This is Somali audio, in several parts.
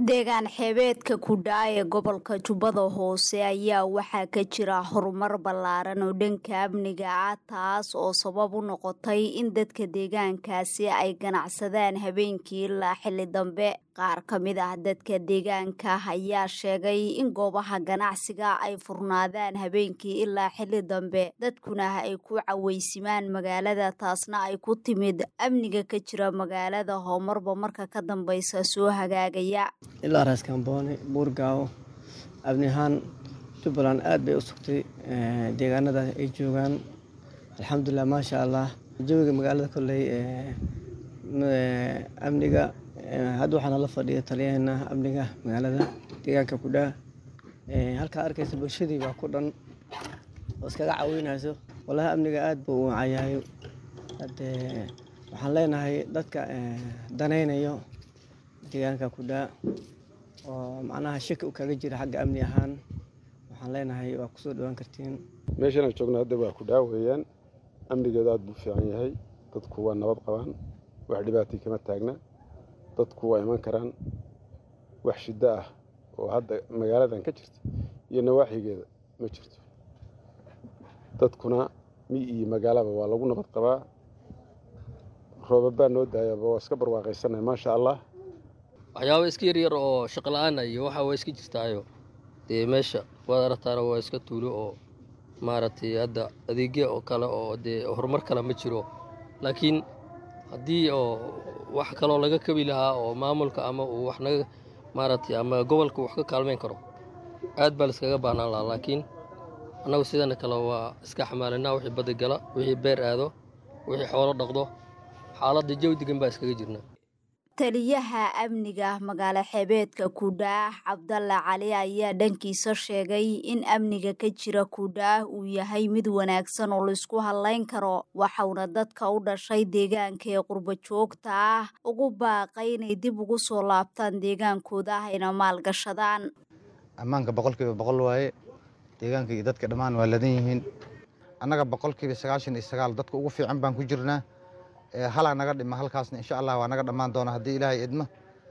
deegaan xeebeedka kudhaa ee gobolka jubbada hoose ayaa waxaa ka jira horumar ballaaran oo dhanka amniga ah taas oo sabab u noqotay in dadka deegaankaasi ay ganacsadaan habeenkii ilaa xilli dambe qaar ka mid ah dadka deegaanka ayaa sheegay in goobaha ganacsiga ay furnaadaan habeenkii ilaa xilli dambe dadkuna ay ku caweysimaan magaalada taasna ay ku timid amniga ka jira magaalada hoomarba marka ka dambeysa soo hagaagaya ilaa raaskambooni buurgaawo abni ahaan jubbaland aad bay u sugtay deegaanada ay joogaan alxamdulilah maasha allah jawiga magaalada kolley amniga hadda waxaana la fadhiya taliyaheena amniga magaalada deegaanka kudhaa halkaa arkaysa bulshadii baa ku dhan oo iskaga caweynayso walahi amniga aad buu u wacayahay hade waxaan leenahay dadka danaynayo deegaanka kudhaa oo macnaha shaki u kaga jira xagga amni ahaan waxaan leenahay waa kusoo dhawaan kartiin meeshan aan joogno hadda waa kudhaa weeyaan amnigeedu aad buu fiican yahay dadku waa nabad qabaan wax dhibaatii kama taagna dadku waa iman karaan wax shiddo ah oo hadda magaaladan ka jirta iyo nawaaxigeeda ma jirto dadkuna mi iyo magaalaba waa lagu nabad qabaa roobabaa noo daayaba waa iska barwaaqaysanay maasha allah waxyaaba iska yaryar oo shaqla-aana iyo waxa waa iska jirtaayo dee meesha waad aragtaana waa iska tuulo oo maaragtay hadda adeegya oo kale oo dee horumar kale ma jiro laakiin haddii oo wax kaloo laga kabi lahaa oo maamulka ama uu wax naga maaragtay ama gobolka wax ka kaalmeyn karo aad baa laiskaga baahnaan lahaa laakiin annagu sidana kale waa iska xamaalinaa wixii badda gala wixii beer aado wixii xoolo dhaqdo xaaladda jawi degan baa iskaga jirna taliyaha amniga magaalo xeebeedka kudhaah cabdalla cali ayaa dhankiisa sheegay in amniga ka jira kudhaah uu yahay mid wanaagsan oo laisku hadlayn karo waxauna dadka u dhashay deegaanka ee qurbo joogta ah ugu baaqay inay dib ugu soo laabtaan deegaankooda ayna maalgashadaan ammaanka boqolkiiba boqol waaye deegaanka iyo dadka dhammaan waa ladan yihiin annaga boqolkiiba sagaashan iyo sagaal dadka ugu fiican baan ku jirnaa halaa naga dhima halkaasna insha allah waa naga dhammaan doona haddii ilaahay idmo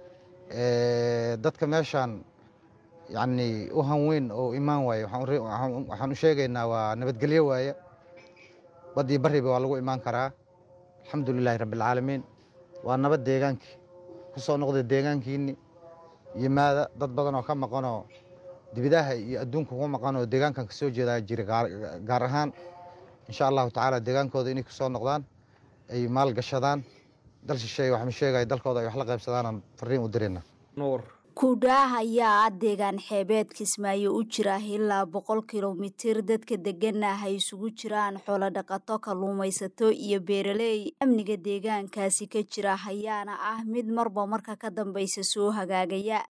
dadka meeshaan yacni u hanweyn oo imaan waaye waxaan u sheegaynaa waa nabadgelyo waaye baddii barriba waa lagu imaan karaa alxamdulilaahi rabbialcaalamiin waa nabad deegaankii ku soo noqda deegaankiinni yimaada dad badan oo ka maqanoo dibidaha iyo adduunka ku maqan oo deegaankan kasoo jeedaa jira gaar ahaan insha allahu tacaala deegaankooda inay kusoo noqdaan ay maal gashadaan dal shisheeye waxma sheegaya dalkooda ay wax la qaybsadaanaan fariin u dirayna kudhaah ayaa ah deegaan xeebeed kismaayo u jira ilaa boqol kilomitir dadka degana ay isugu jiraan xoolodhaqato kalluumaysato iyo beeraley amniga deegaankaasi ka jira ayaana ah mid marba marka ka dambeysa soo hagaagaya